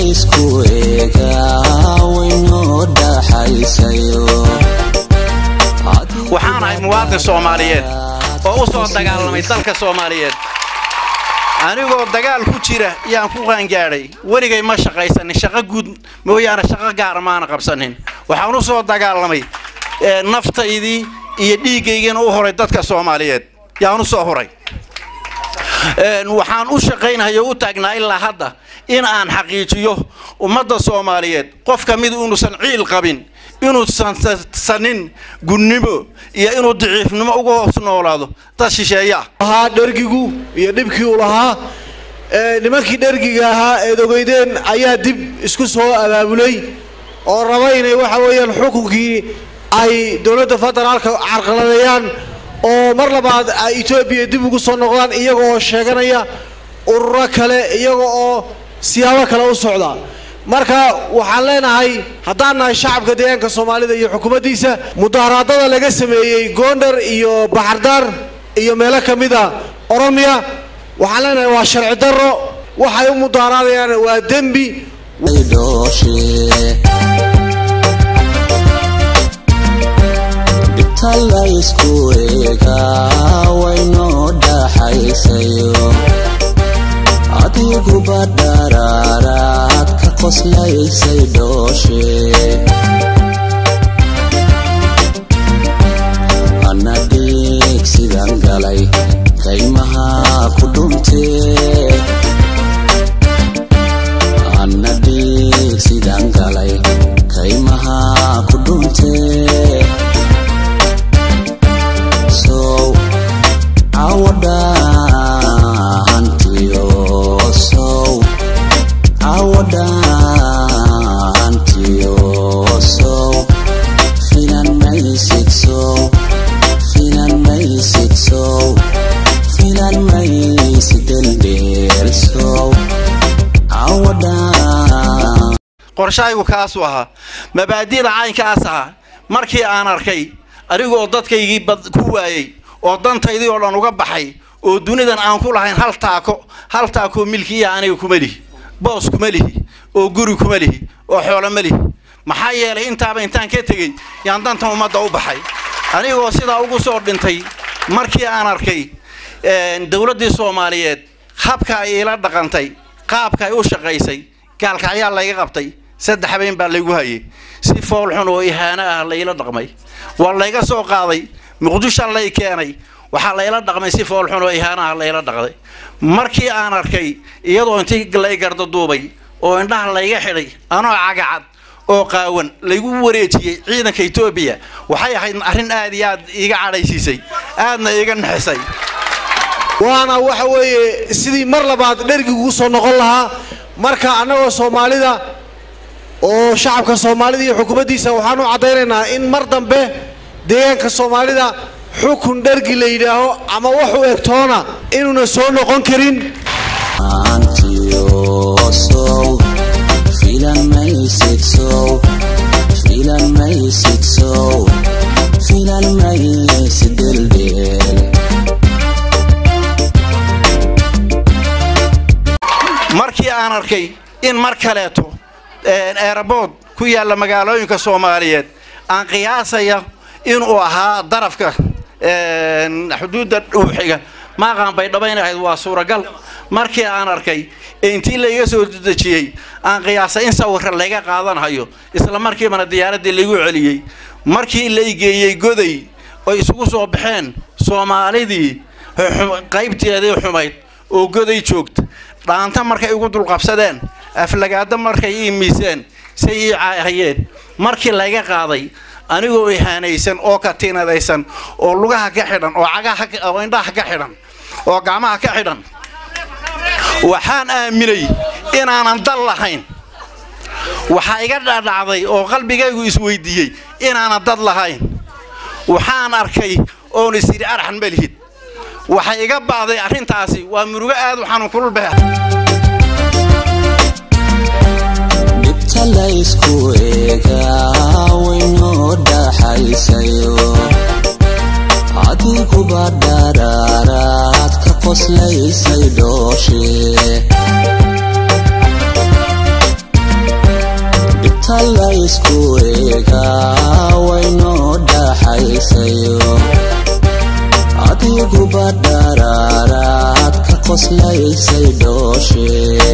laysku eegaa waynoo dhaxaysayo waxaan ahay muwaadin soomaaliyeed oo u soo dagaalamay dalka soomaaliyeed anigoo dagaal ku jira yaan ku qaangaadhay weligay ma shaqaysanin shaqo guud mooyaane shaqo gaara maana qabsanin waxaan u soo dagaalamay naftaydii iyo dhiiggaygiina u horay dadka soomaaliyeed yaan u soo horay waxaan u shaqaynayo u taagnaa ilaa hadda in aan xaqiijiyo ummadda soomaaliyeed qof ka mid inuusan ciil qabin inuusan sanin gunnimo iyo inuu daciifnimo uga hoos noolaado dad shisheeyaa ahaa dhergigu iyo dhibkii uu lahaa nimankii dhergiga ahaa eed ogeydeen ayaa dib isku soo abaabulay oo raba inay waxa weeyaan xukunkii ay dowladda federaalka carqaladeeyaan oo mar labaad ay etoobiya dib ugu soo noqdaan iyaga oo sheeganaya ururo kale iyaga oo siyaabo kale u socda marka waxaan leenahay haddaan nahay shacabka deegaanka soomaalida iyo xukuumaddiisa mudaharaadada laga sameeyey goondar iyo baxardaar iyo meelo ka mid a oromiya waxaan leenahay waa sharci darro waxay u mudaharaadayaan waa dembi dhibta laysku eegaa waynoo dhaxaysayo adiguba dharaaraad ka qoslaysay dhooshe ana dhiig sidan galay kaymaha ku dhuntee ana dhiig sidan galay kaymaha ku dhuntee sow cawadhaantiyo sow cawadhaantiyo sow finan maysid sow finan maysid sow finan maysid deldheel sow cawadhaan qorshahaygu kaasuu ahaa mabaadi'da caynkaas ahaa markii aan arkay anigoo dadkaygii ku waayey oo dantaydii oo dhan uga baxay oo dunidan aan ku lahayn hal taako hal taakoo milkiiya aniga kuma lihi boos kuma lihi oo guri kuma lihi oo xoolo ma lihi maxaa yeelay intaaba intaan ka tegey yaan dantan ummadda u baxay anigoo sidaa ugu soo dhintay markii aan arkay dowladdii soomaaliyeed habka ay ila dhaqantay qaabka ay u shaqaysay gaalka ayaa layga qabtay saddex habeen baa laygu hayay si foolxun oo ihaano ah layla dhaqmay waa layga soo qaaday muqdisho lay keenay waxaa layla dhaqmay si foolxun oo ihaano ah layla dhaqday markii aan arkay iyadoo intii lay garda duubay oo indhaha layga xidhay anoo cagacad oo qaawan laygu wareejiyey ciidanka etoobiya waxay ahayd arrin aad iyo aad iiga cadhaysiisay aadna iiga naxisay waana waxa weeye sidii mar labaad dhergigu soo noqon lahaa marka annagoo soomaalida oo shacabka soomaalida iyo xukuumaddiisa waxaan u caddaynaynaa in mar dambe deegaanka soomaalida xukun dhergi la yidhaaho ama wax u egtoona inuuna soo noqon karin antiyo sow filan maysid sow filan maysid sow filan maysid deldeel markii aan arkay in mar kaleeto eerabood ku yaalla magaalooyinka soomaaliyeed aan qiyaasaya inuu ahaa darafka xuduudda dhuuxiga maaqaan bay dhabayn ahayd waa suuragal markii aan arkay ee intii layga soo dejiyey aan qiyaasay in sawirra layga qaadanhayo isla markiibana diyaaraddii laygu celiyey markii lay geeyey goday oy isugu soo baxeen soomaalidii qaybteedii xumayd oo goday joogta dhaanta markay igu dulqabsadeen aflagaado markay ii miiseen say ii caahayeen markii layga qaaday anigoo ihaanaysan oo katiinadaysan oo lugaha ka xidhan oo cagaha oo indhaha ka xidhan oo gacmaha ka xidhan waxaan aaminay inaanan dal lahayn waxaa iga dhadhacday oo qalbigaygu isweydiiyey inaanan dad lahayn waxaan arkay oon is yidhi arxan ma lihid waxay iga ba'day arrintaasi waa murugo aad u xanuun kulul beh dhibta laysku eegaa waynoo dhaxaysayo adiguba dharaaraad ka qoslaysay dhooshe dhibta laysku eegaa waynoo dhaxaysayo adiguba dharaaraad ka qoslaysay dhooshe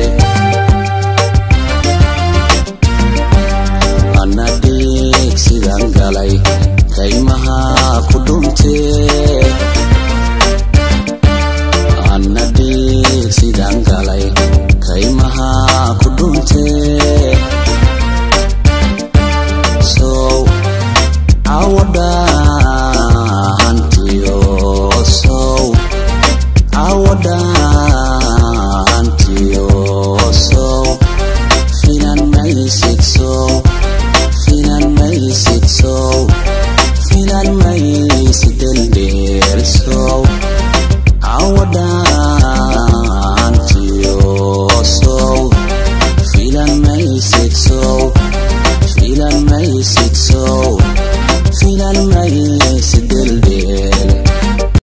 ana dhiig sidan galay kaymaha ku dhuntee ana dhiig sidan galay kaymaha ku dhuntee sow cawadhaantiyo sow cawadhaantiyo sow finan maysid sow finan maysid sow finan maysid deldeel sow cawadhaantiyo sow filan maysid sow filan maysid sow filan